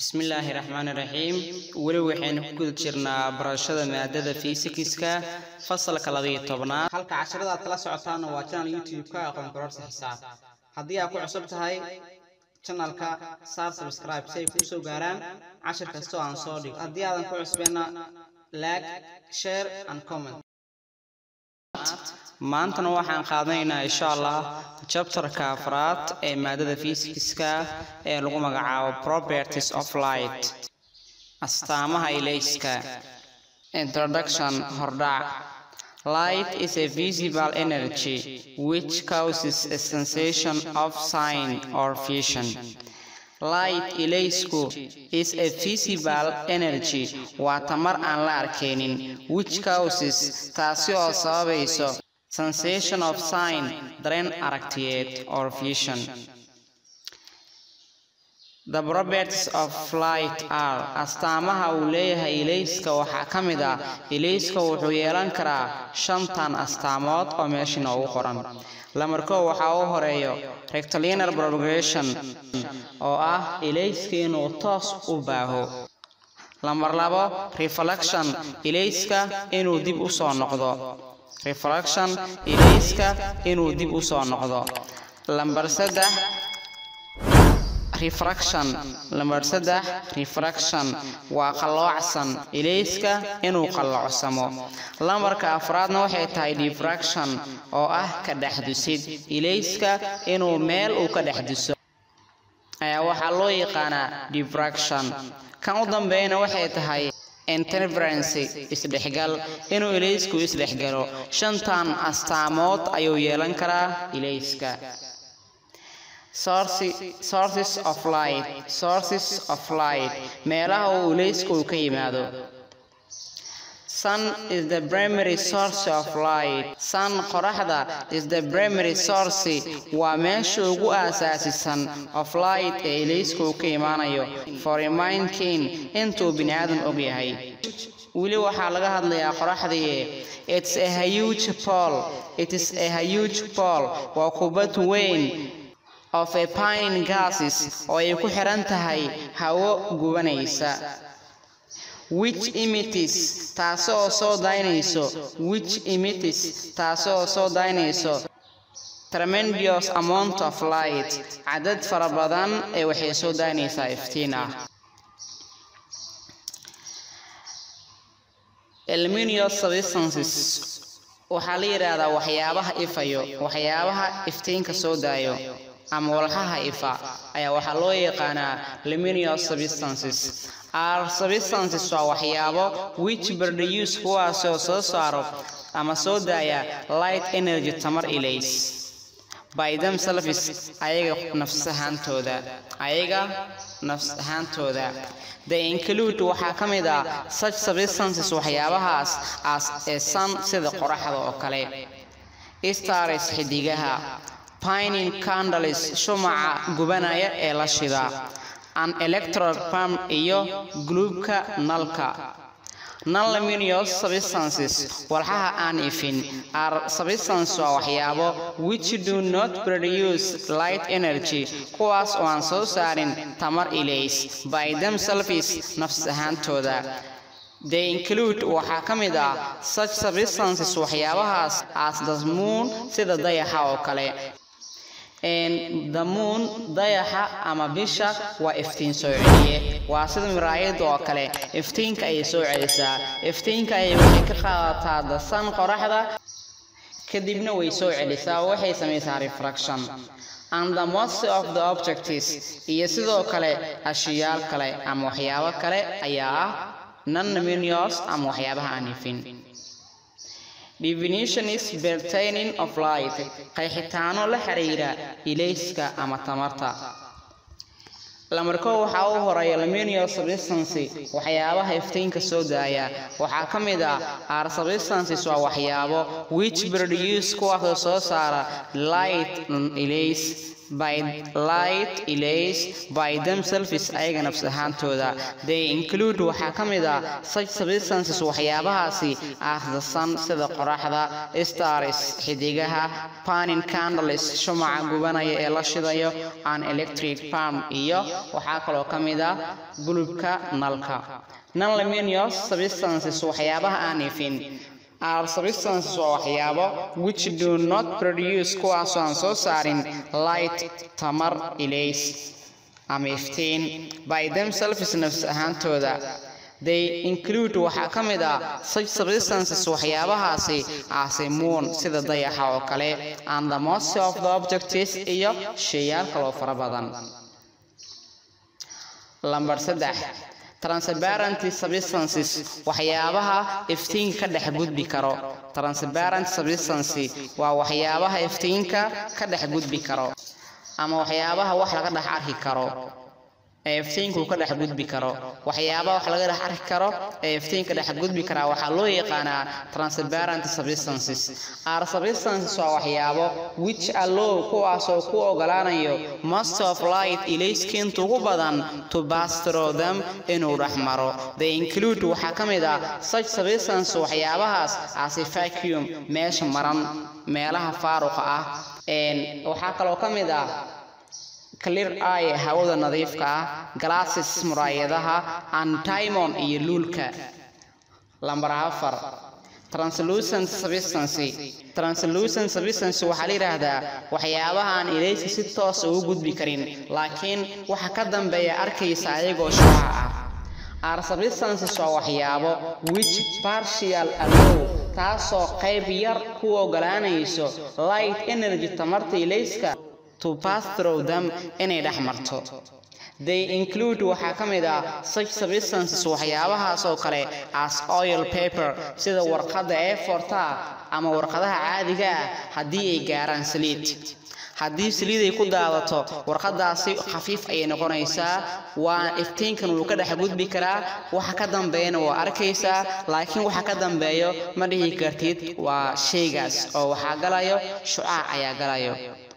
bismillaahi raxmaani raxiim weli waxaynu ku guda jirnaa barashada maadada fiisikiska fasalka labayo tobnaad halka casharada aad kala socotaana waa janal youtube-ka aqoon kororsa xisaab haddii aad ku cusub tahay janalka saar subscribe si ay kuu soo gaaraan cashir kastoo aan soo dhigo haddii aadan ku cusbeenna like share and comment maantana waxaan qaadanaynaa insha allah jabtarka afraad ee maadada fiisikiska ee lagu magacaabo properties of light astaamaha ilayska introduction hordhac light is a visible energy which causes a sensation of sign or vision light ilaysku is a visible energy waa tamar aan la arkaynin which causes taasi oo sababayso sensation of sign dareen aragtiyeed or vision the properties of light are astaamaha uu leeyahay ilayska waxaa ka mid ah ilayska wuxuu yeelan karaa shantan astaamood oo meesha noogu qoran lamarkoo waxaa u horeeyo rectilinar propagation oo ah ilayska inuu toos u baaho lamar labo reflection ilayska inuu dib u soo noqdo reflection ilayska inuu dib u soo noqdo lambar saddex refraction lambar saddex refraction waa qalloocsan ilayska inuu qalloocsamo lambarka afraadna waxay tahay diffraction oo ah ka dhexdusid ilayska inuu meel uu ka dhexduso ayaa waxaa loo yaqaanaa diffraction kan u dambeeyana waxay tahay interferency isdhexgal inuu ilaysku isdhexgalo shantan astaamood ayuu yeelan karaa ilayska sources of light sources of light meelaha uu ilaysku uu ka yimaado sun is the primary source of light sun qoraxda is the primary source waa meesha ugu aasaasisan of light ee ilaysku uu ka imaanayo for a mind king intuu bini aadan og yahay weli waxaa laga hadlayaa qoraxdii it's a huge pole it is a huge pole waa kubad weyn of a pine gases oo ay ku xiran tahay hawo gubanaysa which imitis taasoo soo daynayso which imitis taasoo soo daynayso tremendous amount of light cadad fara badan ee waxay soo daynaysaa iftiin ah ilminious substances waxaa la yidhaahdaa waxyaabaha ifayo waxyaabaha iftiinka soo daayo ama walxaha ifa ayaa waxaa loo yaqaanaa luminous substances are substances waa waxyaabo which produce kuwaasoo soo saaro ama soo daaya light energy tamar ilays by themselves ayaga nafs ahaantooda ayaga nafs ahaantooda the include waxaa ka mid ah such substances waxyaabahaas as ee sun sida qoraxda oo kale stars xidigaha pining candles shumaca gubanaya ee la shida an electral pump iyo guluubka nalka non-luminous substances walxaha aan ifin are substances waa waxyaabo which do not produce light energy kuwaas oo aan soo saarin tamar ilays by themselves nafs ahaantooda they include waxaa ka mid ah such substances waxyaabahaas as the moon sida dayaxa oo kale damuun dayaxa ama bisha waa iftiin soo celiye waa sida miraayada oo kale iftiinka ayay soo celisaa iftiinka ayay waxay ka qaadataa dasan qoraxda kadibna way soo celisaa oo waxay samaysaa refraction and the most of the objects iyo sidoo kale ashiyaal kale ama waxyaabo kale ayaa ah non-luminous ama waxyaabaha aan ifin definition is pertaining of light qayxitaano la xiriira ilayska ama tamarta lamarkoo waxaa u horeeya luminous substancy waxyaabaha iftiinka soo daaya waxaa ka mid ah are substances waa waxyaabo which produce kuwaasoo soo saara light ilays by light ilays by themselves ayaga nafs ahaantooda they include waxaa ka mid ah such substances waxyaabahaasi as the sun sida qoraxda stars xidigaha panin candles shumaca gubanaya ee la shidayo an electric palm iyo waxaa kaloo ka mid ah bulubka nalka non-luminous substances waxyaabaha aan ifin are substances waa waxyaabo which do not produce kuwaasoo aan soo saarin light tamar ilays ama iftiin by themselves nafs ahaantooda they include waxaa ka mid ah such substances waxyaabahaasi aase moon sida dayaxa oo kale and the most of the objects iyo sheeyaal kaloo fara badan lambar saddex transparent substances waxyaabaha iftiinka ka dhex gudbi karo transparent substancy waa waxyaabaha iftiinka ka dhex gudbi karo ama waxyaabaha wax laga dhex arki karo ee iftiinku ka dhex gudbi karo waxyaabaha wax laga dhex arki karo ee iftiinka dhex gudbi karaa waxaa loo yaqaanaa transparent substances are substances waa waxyaabo which allow kuwaasoo ku ogolaanayo most of light ilayskiinta ugu badan to pass through them inuu dhex maro they include waxaa ka mid ah such substances waxyaabahaas as a vacuum meesha maran meelaha faaruqa ah waxaa kaloo ka mid ah clear eye hawada nadiifka ah glasses muraayadaha antimon iyo luulka lambar afar translucent substancy translucent substancy waxaa la yidhaahdaa waxyaabaha aan ilayska si toos ugu gudbi karin laakiin waxa ka dambeeya arkaysa ayagoo shuca ah are substances waa waxyaabo which partial allow taasoo qayb yar ku ogolaanayso light energy tamarta ilayska to pass through them inay dhex marto they include waxaa ka mid ah such substances waxyaabahaas oo kale as oil paper sida warqadda ee forta ama warqadaha caadiga ah haddii ay gaaraan saliid haddii saliid ay ku daadato warqadaasi khafiif ayay noqonaysaa waa iftiinkan wuu ka dhex gudbi karaa waxa ka dambeeyana waa arkaysaa laakiin waxa ka dambeeyo ma dhihi kartid waa shaygaas oo waxaa galayo shucaac ayaa galayo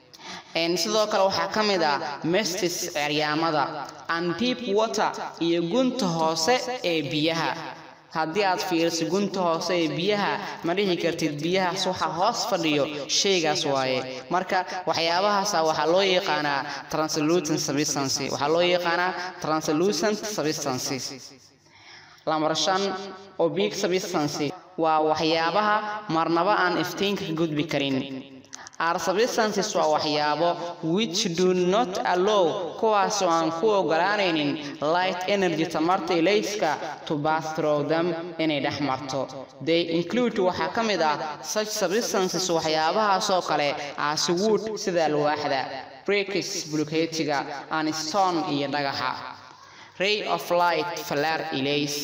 sidoo kale waxaa ka mid ah mestis ceryaamada and deep water iyo gunta hoose ee biyaha haddii aad fiiriso gunta hoose ee biyaha ma dhihi kartid biyahaas waxa hoos fadhiyo shaygaas waaye marka waxyaabahaasa waxaa loo yaqaanaa translucent substancy waxaa loo yaqaanaa translucent substancy lambar shan obic substancy waa waxyaabaha marnaba aan iftiinka ka gudbi karin are substances waa waxyaabo which do not allow kuwaasoo aan ku ogolaanaynin light energy tamarta ilayska to pass through them inay dhex marto they include waxaa ka mid ah such substances waxyaabahaasoo kale as wood sida alwaaxda breakis buluketiga and stone iyo dhagaxa ray of light falar ilays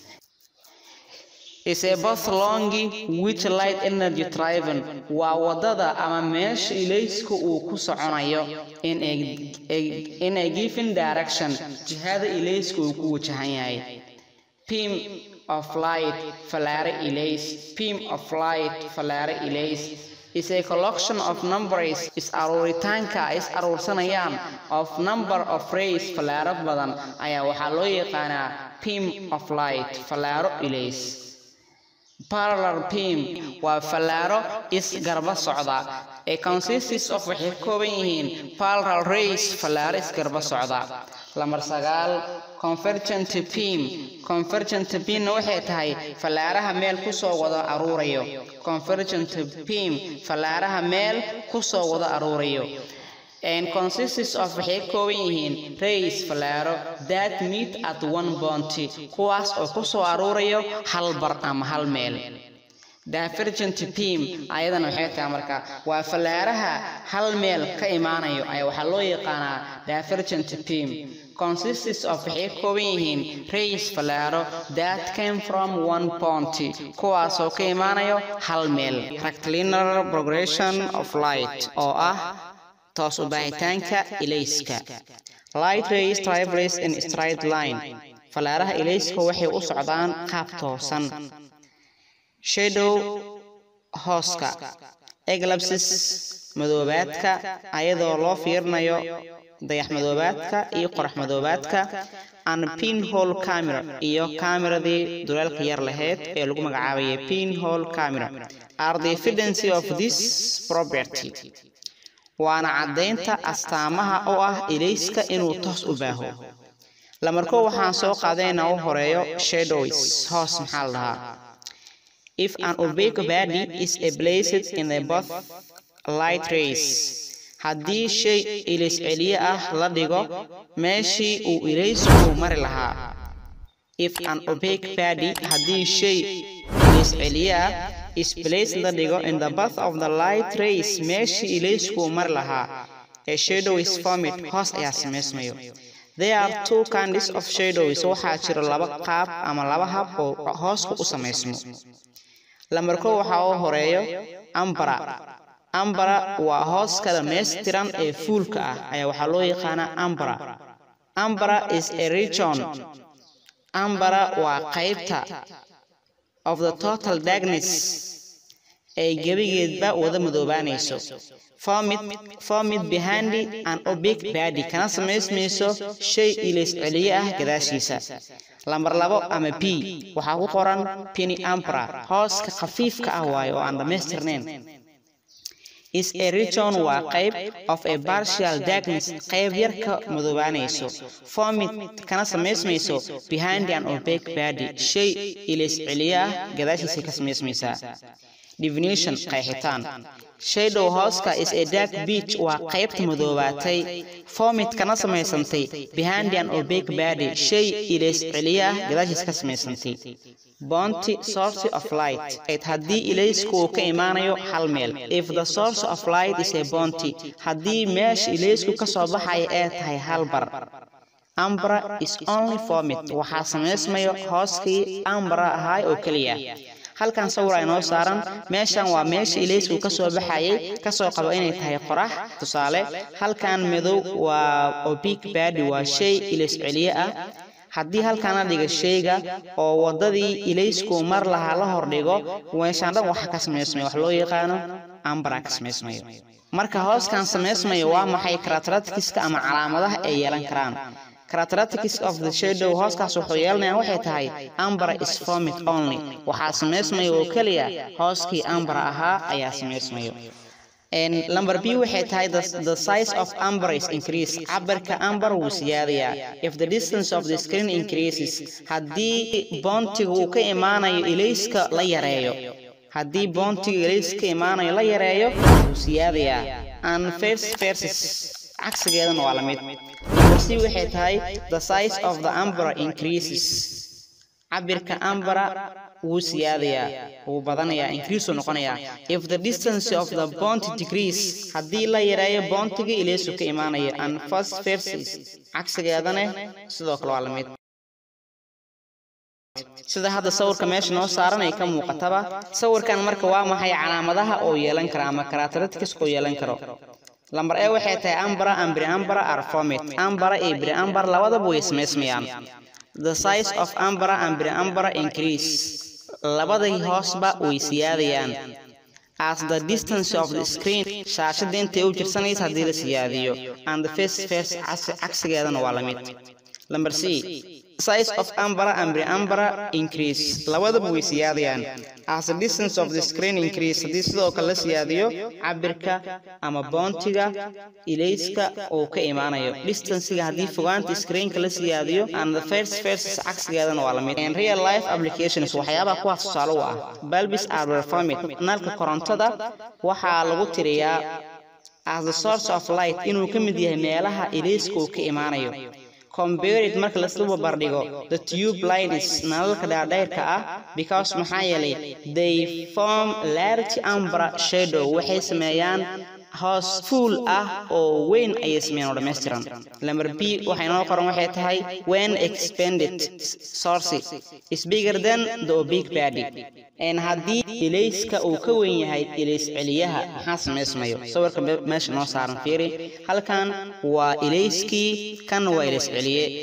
is a both longi which light energy driven waa wadada ama meesha ilayska uu ku soconayo in a, a, in a given direction jihada ilayska uu ku wajahan yahay beam of light falaare ilays beam of light falaare ilays is a collection of numbers is aruuritaanka is aruursanayaan of number of rays falaaro badan ayaa waxaa loo yaqaanaa beam of light falaaro ilays parallel beam waa fallaaro isgarba socda ee consists of waxay ka kooban yihiin parallel rays fallaaro isgarba socda lamar sagaal convergent beam convergent beamna waxay tahay fallaaraha meel kusoo wada aruurayo convergent beam fallaaraha meel kusoo wada aruurayo and consists of waxay ka kooban yihiin rays fallaaro that meet at one bounty kuwaas oo ku soo aruurayo hal bar ama hal meel divergent beam ayadana waxay tahay marka waa fallaaraha hal meel ka imaanayo ayaa waxaa loo yaqaanaa divergent beam consists of waxay ka kooban yihiin rays fallaaro that came from one bounty kuwaasoo ka imaanayo hal meel rectilinear progression of light oo ah toos u baahitaanka ilayska light rays travels in straight line fallaaraha ilayska waxay u socdaan qaab toosan shadow hooska eclipses madoobaadka ayadoo loo fiirinayo dayax madoobaadka iyo qorax madoobaadka and pinhole camera iyo kaameradii duleelka yar lahayd ee lagu magacaabayay pinhole camera are the evidence of this property waana caddaynta astaamaha oo ah ilayska inuu toos u baaho lamarko waxaan soo qaadanaynaa u horeeyo shadows hoos maxaa la dhahaa if an opaque body is placed in the both light rays haddii shay ilays celiye ah la dhigo meeshii uu ilaysku mari lahaa if an opaque body haddii shay ilays celiye ah is placed la dhigo in the bath of the light rays meeshii ilaysku mari lahaa a shadow is formed hoos ayaa samaysmayo there are two kinds of shadows waxaa jira laba qaab ama laba hab oo hoosku u samaysmo lamarko waxaa u horeeyo ambara ambara waa hooska dhammaystiran ee fuulka ah ayaa waxaa loo yaqaanaa ambara ambara is a region ambara waa qaybta of the total darkness ay gebigeedba wada madoobaanayso formid behind an obic badi kana samaysmayso shay ilays celiye ah gadaashiisa lambar labo ama b waxaa ku qoran pini ambra hooska khafiifka ah waayo oo aan dhammaystirnayn is a region waa qayb of a partial darkness qayb yar ka madoobaanayso formid kana samaysmayso behind an opaque body shay ilays celiye ah gadaashiisa ka samaysmaysaa definition qeexitaan shadow hooska is a dark beach waa qaybta madoobaatay formid kana samaysantay behind an opaque body shay ilays celiye ah gadaashiis ka samaysantay bounty source of light haddii ilaysku uu ka imaanayo hal meel if the source of light is a bounty haddii meesha ilaysku ka soo baxaya ee tahay hal bar ambra is only formid waxaa samaysmayo hooskii ambra ahaay oo keliya halkan sawir ay noo saaran meeshan waa meesha ilaysku ka soo baxayay kasoo qabo inay tahay qorax tusaale halkan madow waa obic badi waa shay ilays celiye ah haddii halkan la dhiga shayga oo waddadii ilaysku mar lahaa la hordhigo meeshaan dhan waxa ka samaysmaya wax loo yaqaano ambara ka samaysmayo marka hooskan samaysmayo waa maxay karataratikiska ama calaamadaha ay yeelan karaan characteristics of the shadow hooskaas wuxuu yeelanayaa waxay tahay ambara is formid only waxaa samaysmaya oo keliya hooskii ambara ahaa ayaa samaysmayo number b waxay tahay the size of amber is increase cabirka amber wuu siyaadayaa if the distance of the screen increases haddii boontiga uu ka imaanayo ilayska la yareeyo haddii boontiga ilayska ka imaanayo la yareeyo wuu siyaadayaa and first verses cagsigeedana waa la mid c waxay tahay the size of the ambra increases cabirka ambra wuu siyaadayaa wuu badanayaa increase uu noqonayaa if the distance of the bond decrease haddii la yareeyo boontiga ileesu ka imaanaya and first verses cagsigeedana sidoo kale waa la mid sida hadda sawirka meesha noo saaran ay ka muuqataba sawirkan marka waa maxay calaamadaha oo yeelan kara ama characteristics oo yeelan karo lambar e waxay tahay ambara ambri ambara are formed ambara iyo bri ambar labadaba way samaysmayaan the size of ambara ambri ambara increase labadii hoosba way siyaadayaan as the distance of the screen shaashada intay u jirsanaysa haddii la siyaadiyo and the face face cagsigeedana waa la mid lambar c size of ambara ambri ambara increase labadaba way siyaadayaan as the distance of the screen increase haddii sidoo kale la siyaadiyo cabirka ama boontiga ilayska uu ka imaanayo distancega haddii fogaanta screenka la siyaadiyo and the first verses cagsigeedana waa la mid in real life applications waxyaabaha kuwaas tusaale u ah balbis are performing nalka korontada waxaa lagu tiriyaa as the source of light inuu ka mid yahay meelaha ilayska uu ka imaanayo compared marka lasla barbardhigo the tube lines nalalka dhaadheerka ah because maxaa yeelay they form large ambra shadow waxay sameeyaan hoos fuul ah oo weyn ayay sameeyaan oo dhammaystiran lamber b waxay noo qoran waxay tahay when expanded source is bigger than the big body n haddii ilayska uu ka weyn yahay ilays celiyaha maxaa samaysmayo sawirka meesha noo saaran fiiri halkan waa ilayskii kan waa ilays celiye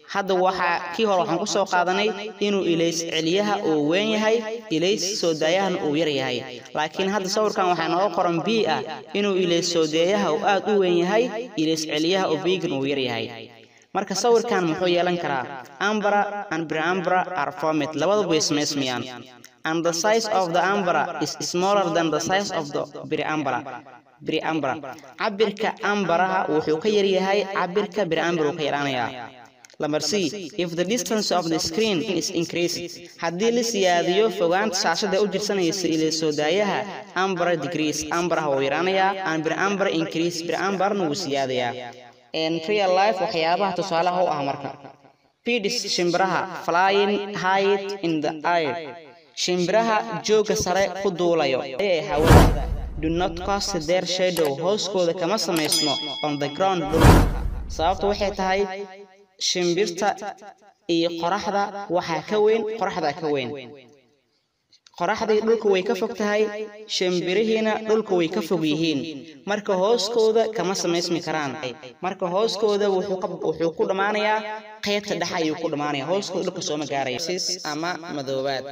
hadda waxaa kii hore waxaan ku soo qaadanay inuu ilays celiyaha uu weyn yahay ilays soo daayahana uu yar yahay laakiin hadda sawirkan waxaa nooga qoran b ah inuu ilays soo daayaha uu aad u weyn yahay ilays celiyaha oo biigan uu yar yahay marka sawirkan muxuu yeelan karaa ambra and preambra are formed labaduba way samaysmayaan and the size of the ambra is smaller than the size of the preambra preambra cabirka ambaraha wuxuu ka yar yahay cabirka preambra uu ka yaraanayaa Number C, if the distance of the screen is increased, haddii la siyaadiyo fogaanta shaashada u jirsanaysa ilaa soo daayaha ambra degrees ambaraha wuu yaraanayaa and preambra increase preambarna wuu siyaadayaa in real life waxyaabaha tusaalaha u ah marka pidis shimbiraha flying high in the air shimbiraha jooga sare ku duulayo ee hawada do not cast their shadow hooskooda kama samaysmo on the ground dhulka sababtu waxay tahay shimbirta iyo qoraxda waxaa ka weyn qoraxda ka weyn qoraxdii dhulka way ka fog tahay shimbirihiina dhulka way ka fog yihiin marka hooskooda kama samaysmi karaan marka hooskooda wuxuu ku dhammaanayaa qaybta dhexe ayuu ku dhammaanaya hooskooda dhulka sooma gaaraya ama madoobaad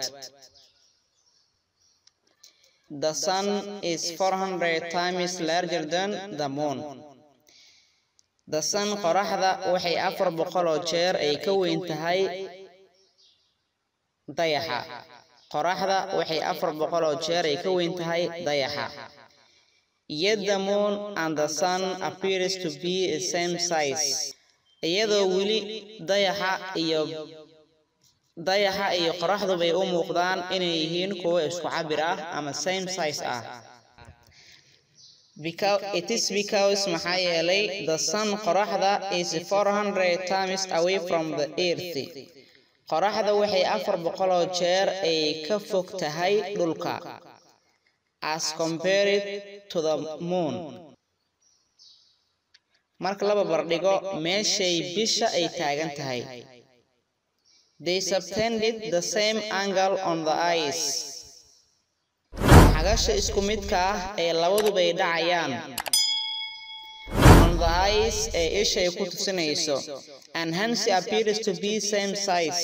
The sun is 400 times larger than the moon. The sun qoraxda waxay afar boqol oo jeer ay ka weyn tahay dayaxa. qoraxda waxay afar boqol oo jeer ay ka weyn tahay dayaxa yet the moon and the sun appears to be the same size iyadoo weli dayaxa iyo dayaxa iyo qoraxdu bay u muuqdaan inay yihiin kuwo isku cabir ah ama same size ah it is because maxaa yeelay the sun qoraxda is 400 times away from the earth qoraxda waxay afar boqoloo jeer ay ka fog tahay dhulka as compared to the moon marka laba bardhigo meeshay bisha ay taagan tahay they subtended the same angle on the ice xagasha isku midka ah ee labadubay dhacayaan on the ice ee ishay ku tusinayso and hence appears to be same size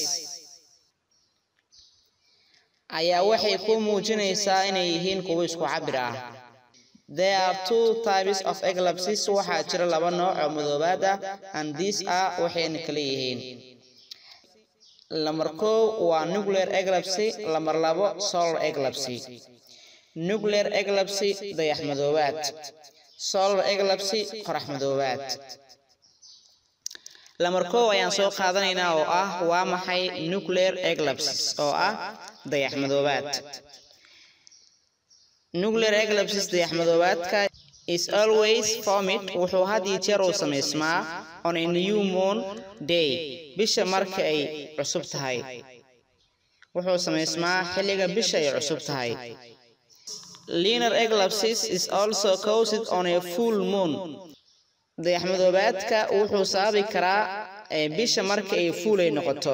ayaa waxay ku muujinaysaa inay yihiin kuwo isku cabir ah there are two types of eclipses waxaa jira laba nooc oo madoobaad ah and these are waxayna kala yihiin lamar kow waa nuclear eclipse lamar labo solar eclipse nuclear eclipse dayax madoobaad solar eclipse qorax madoobaad lamar kow ayaan soo qaadanaynaa oo ah waa maxay nuclear eclipses oo ah dayax madoobaad nuclear eclipses dayax madoobaadka is always formed wuxuu had iyo jeer uu samaysmaa on a new moon day bisha marka ay cusub tahay wuxuu samaysmaa xilliga bisha ay cusub tahay linar eclipses is also caused on a full moon dayax madoobaadka wuxuu sababi karaa bisha marka ay fuul ay noqoto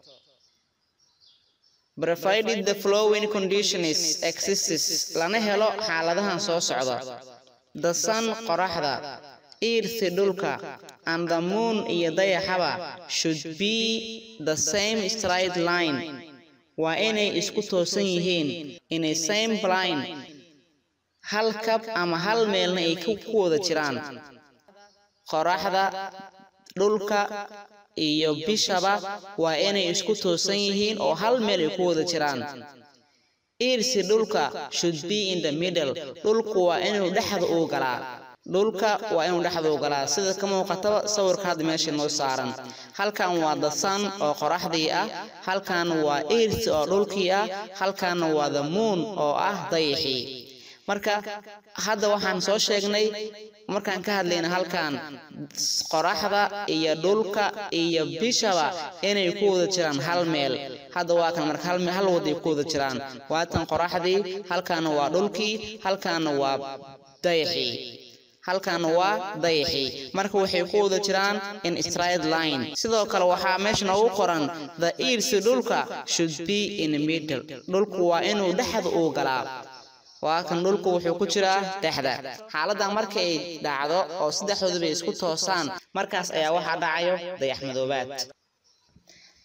provided the flowing conditions exists lana helo xaaladahan soo socda the sun qoraxda earth dhulka and the moon iyo dayaxaba should be the same straight line waa inay isku toosan yihiin in a same line hal kab ama hal meelna ay ku wada jiraan qoraxda dhulka iyo bishaba waa inay isku toosan yihiin oo hal meel ay ku wada jiraan irsi dhulka should be in the middle dhulku waa inuu dhexda uu galaa dhulka waa inuu dhexda u galaa sida ka muuqataba sawirka hadda meesha noo saaran halkan waa the sun oo qoraxdii ah halkan waa earth oo dhulkii ah halkanna waa the moon oo ah dayaxii marka hadda waxaan soo sheegnay markaan ka hadlayna halkan qoraxda iyo dhulka iyo bishaba inay ku wada jiraan hal meel hadda waa kan marka hal waday ku wada jiraan waatan qoraxdii halkaana waa dhulkii halkaana waa dayaxii halkan waa dayaxii marka waxay ku wada jiraan in straight line sidoo kale waxaa meesha noogu qoran the earth dhulka should be in the middle dhulku waa inuu dhexda uu galaa waa kan dhulku wuxuu ku jiraa dhexda xaaladan marka ay dhacdo oo saddexdooduba isku toosaan markaas ayaa waxaa dhacayo dayax madoobaad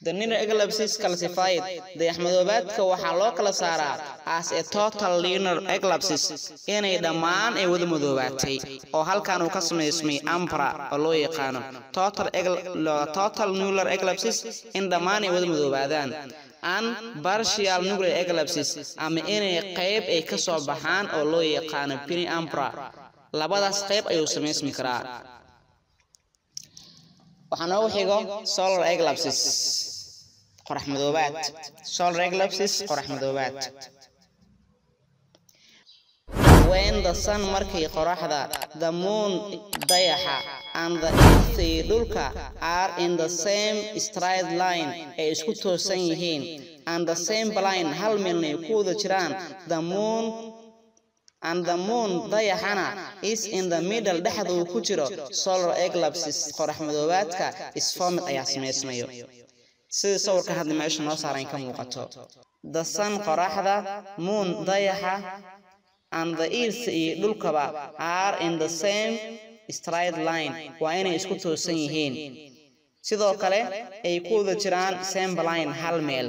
The lunar eclipses classified dayaxmadoobaadka waxaa loo kala saaraa as a total lunar eclipses inay dhammaan ay wada madoobaatay oo halkan uu ka samaysmay ambra oo loo yaqaano total total lunar eclipses in dhammaan ay wada madoobaadaan and partial nuclear eclipses ama inay qayb ay ka soo baxaan oo loo yaqaano pini ambra labadaas qayb ayuu samaysmi karaa waxaa noogu xigo solar eclipses qorax madoobaad solar eclipses qorax madoobaad when the sun markay qoraxda the moon dayaxa and the earth iyo dhulka are in the same straight line ay isku toosan yihiin and the same line hal meelna ay ku wada jiraan the moon and the moon dayaxana is in the middle dhexda uu ku jiro solar eclipses qorax madoobaadka isformid ayaa samaysmayo sida sawirka hadda meesha noo saaran ka muuqato the sun qoraxda moon dayaxa and the earth iyo dhulkaba are in the same straight line waa inay isku toosan yihiin sidoo kale ay ku wada jiraan same line hal meel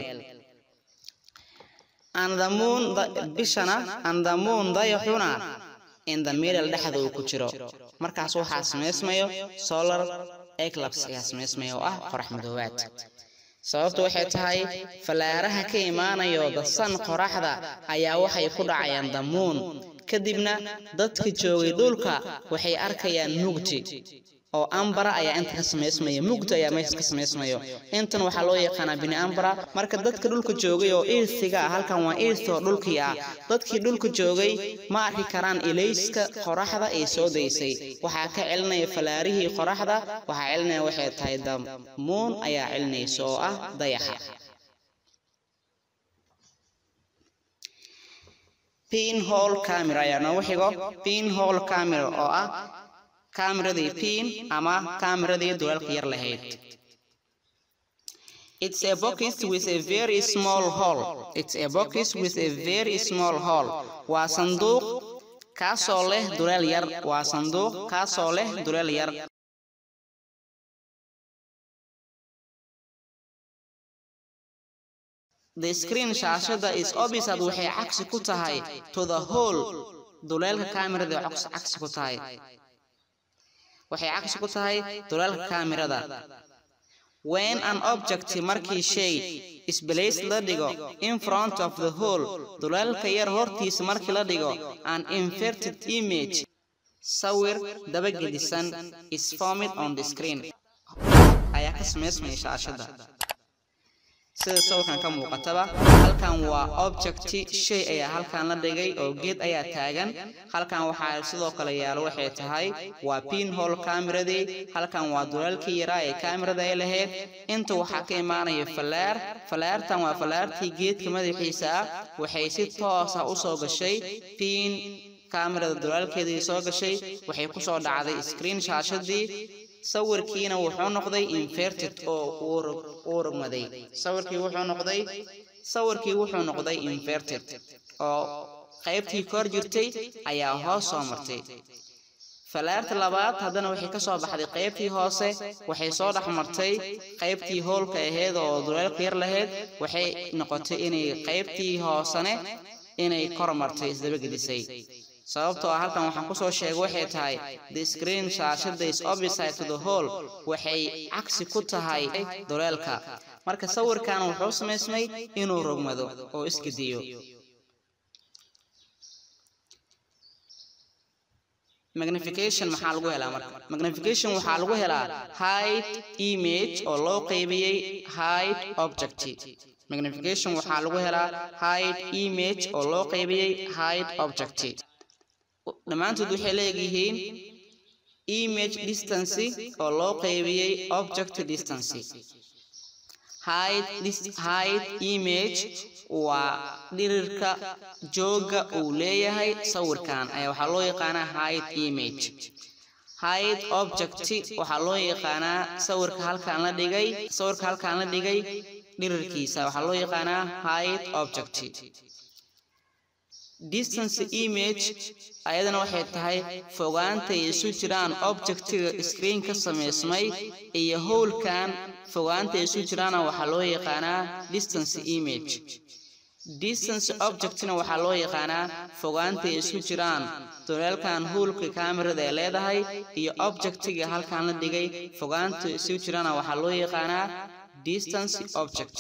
and the moon bishana and the moon dayaxuna in the middle dhexda uu ku jiro markaas waxaa samaysmayo solar eclipse ayaa samaysmaya oo ah qorax madoobaad sababtu waxay tahay fallaaraha ka imaanayo dasan qoraxda ayaa waxay ku dhacayaan damuun kadibna dadka joogay dhulka waxay arkayaan mugdi oo ambara ayaa inta ka samaysmaya mugdi ayaa meesha ka samaysmayo intan waxaa loo yaqaanaa bini ambara marka dadka dhulka joogay oo iirsiga ah halkan waa iirsi oo dhulkii ah dadkii dhulka joogay ma arki karaan ilayska qoraxda ay soo daysay waxaa ka celinaya fallaarihii qoraxda waxaa celinaya waxay tahay damuun ayaa celinaysa oo ah dayaxa pinhole camera ayaa noogu xigo pinhole camera oo ah kamiradii pin ama kamiradii dulalka yar lahayd It's a box with a very small hole. It's a box with a very small hole. Waa sanduuq kaasoo leh duleel yar. Waa sanduuq kaasoo leh duleel yar. The screen shaashada is opposite waxay cagsi ku tahay to the hole. Duleelka kamirada cagsi ku tahay. waxay cagsi ku tahay dulalka kaamirada when an object markii shay isbalays la dhigo in front of the hole dulalka yar hortiisa markii la dhigo an inverted image sawir dabagedisan is formed on the screen ayaa ka samaysmaya shaashada sida sawirkan ka muuqataba halkan waa objecti shay ayaa halkan la dhigay oo geed ayaa taagan halkan waxaa sidoo kale yaalo waxay tahay waa pinhole kamiradii halkan waa dulaalkii yaraa ee kamirada ay lahayd inta waxaa ka imaanaya fallaar fallaartan waa fallaartii geedka madaxiisa ah waxay si toosa u soo gashay pin kamirada dulaalkeedii soo gashay waxay ku soo dhacday screen shaashadii sawirkiina wuxuu noqday inverted oo uu rogmaday sawirkii wuxuu noqday sawirkii wuxuu noqday inverted oo qaybtii kor jirtay ayaa hoos soo martay falaarta labaad haddana waxay ka soo baxday qaybtii hoose waxay soo dhex martay qaybtii hoolka ahayd oo duleelka yar lahayd waxay noqotay inay qaybtii hoosane inay kor martay isdabagedisay sababtoo ah halkan waxaan kusoo sheegay waxay tahay the screen shaashada is opposite to the hole waxay cagsi ku tahay duleelka marka sawirkan wuxuu samaysmay inuu rogmado oo isgediyo magnification maxaa lagu helaa marka magnification waxaa lagu helaa height image oo loo qaybiyey height object magnification waxaa lagu helaa height image oo loo qaybiyey height object dhammaantood waxay leeyihiin image distance oo loo qaybiyey object distance height, height image waa dhirirka jooga uu leeyahay sawirkan ayaa waxaa loo yaqaanaa height image height object waxaa loo yaqaanaa sawirka halkaan la dhigay sawirka halkaan la dhigay dhirirkiisa waxaa loo yaqaanaa height object distance image ayadana waxay tahay fogaanta ay isu jiraan objectiga screen ka samaysmay iyo howlkan fogaanta ay isu jiraana waxaa loo yaqaanaa distance image distance objectna waxaa loo yaqaanaa fogaanta ay isu jiraan doleelkan howlka kamerada ee leedahay iyo objectiga halkan la dhigay fogaanta isu jiraana waxaa loo yaqaanaa distance object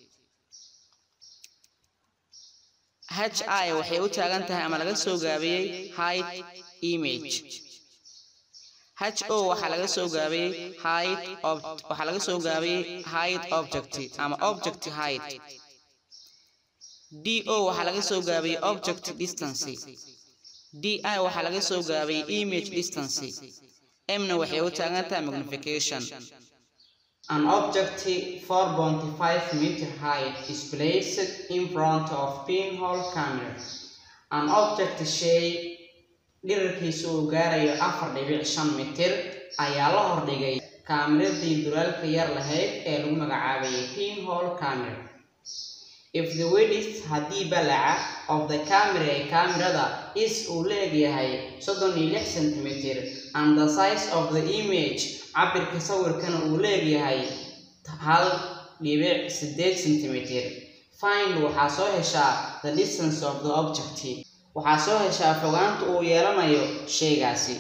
hi waxay u taagan tahay ama laga soo gaabiyey height image ho waxaa laga soo gaabiyey height waxaa laga soo gaabiyey height object ama object height do waxaa laga soo gaabiyey object distance di waxaa laga soo gaabiyey image distance mna waxay u taagan tahay magnification An object 4.5 meter height is placed in front of pinhole camera. An object shay dhirarkiisu uu gaarayo afar dhibic shan mitir ayaa la hordhigay kaameradii duraalka yar lahayd ee lagu magacaabayay pinhole camera. If the width haddii balaca of the camera ee kaamirada is uu leegyahay soddon iyo lix centimeter and the size of the image cabirka sawirkana uu leegyahay hal dhibic sideed centimeter find waxaa soo heshaa the distance of the object waxaa soo heshaa fogaanta uu yeelanayo shaygaasi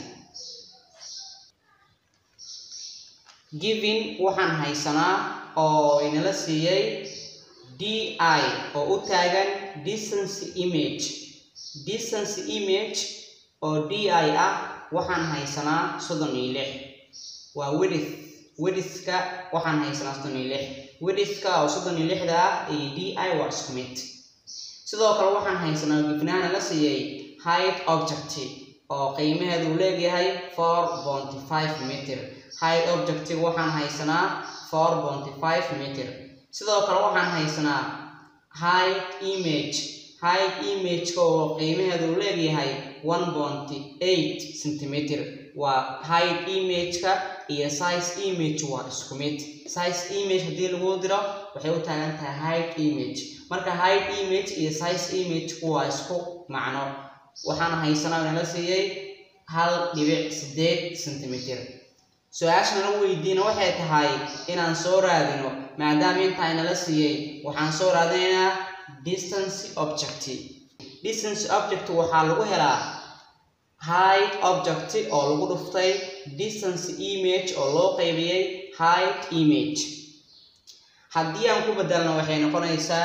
given waxaan haysanaa oo inala siiyey di oo u taagan distance image distance image oo di ah waxaan haysanaa soddon iyo lix waa widith widithka waxaan haysanaa soddon iyo lix widithka oo soddon iyo lixda ah iyo d i waa isku mid sidoo kale waxaan haysanaa gifnaana la siiyey height object oo qiimaheedu uu leegyahay four ponty five meter height objectiga waxaan haysanaa four ponty five meter sidoo kale waxaan haysanaa height image height imageka oo qiimaheedu uu leegyahay one ponty eight centimeter waa height imageka iyo size image waa isku mid size image haddii lagu diro waxay u taagan tahay height image marka height image iyo size imageku waa isku macno waxaan haysanaa nala siiyey hal dhibic sideed centimeter su-aasha nala weydiina waxay tahay inaan soo raadino maadaama intaa inala siiyey waxaan soo raadinaynaa distance object distance object waxaa lagu helaa height object oo lagu dhuftay distance image oo loo qaybiyey height image haddii aan ku bedelno waxay noqonaysaa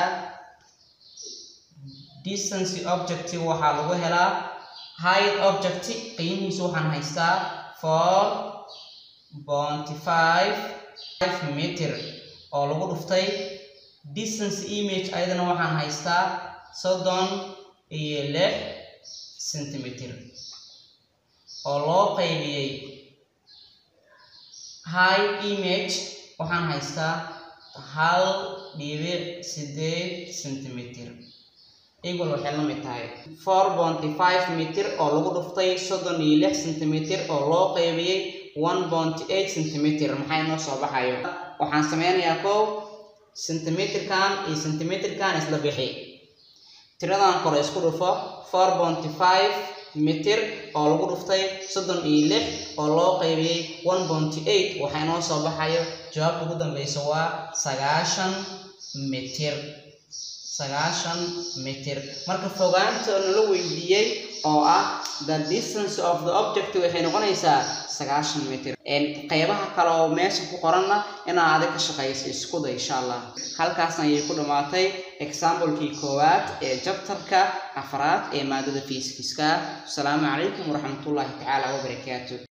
distance object waxaa lagu helaa height object qiimihiisu waxaan haystaa four ponty five five meter oo lagu dhuftay distance image ayadana waxaan haystaa soddon iyo lix centimeter oo loo qaybiyey high image waxaan haystaa hal dhibic sideed centimeter equal waxay la mid tahay four ponty five meter oo lagu dhuftay soddon iyo lix centimeter oo loo qaybiyey one ponty eight centimeter maxay noo soo baxayo waxaan sameynayaa kow centimeterkan iyo centimeterkan isla bixi tiradan kore isku dhufo four ponty five mitir oo lagu dhuftay soddon iyo lix oo loo qaybiyey one ponty eight waxaa inoo soo baxayo jawaabta ugu dambeysa waa sagaashan mitir sagaashan mitir marka fogaanta nala weydiiyey oo ah the distance of the object waxay noqonaysaa sagaashan mitir qeybaha kale oo meesha ku qoranna inaa adig ka shaqeyso iskuda insha allah halkaasna ayay ku dhammaatay examblekii koowaad ee jabtarka afraad ee maadada fiiskiska asalaamu calaykum waraxmatullaahi tacaala wabarakaatu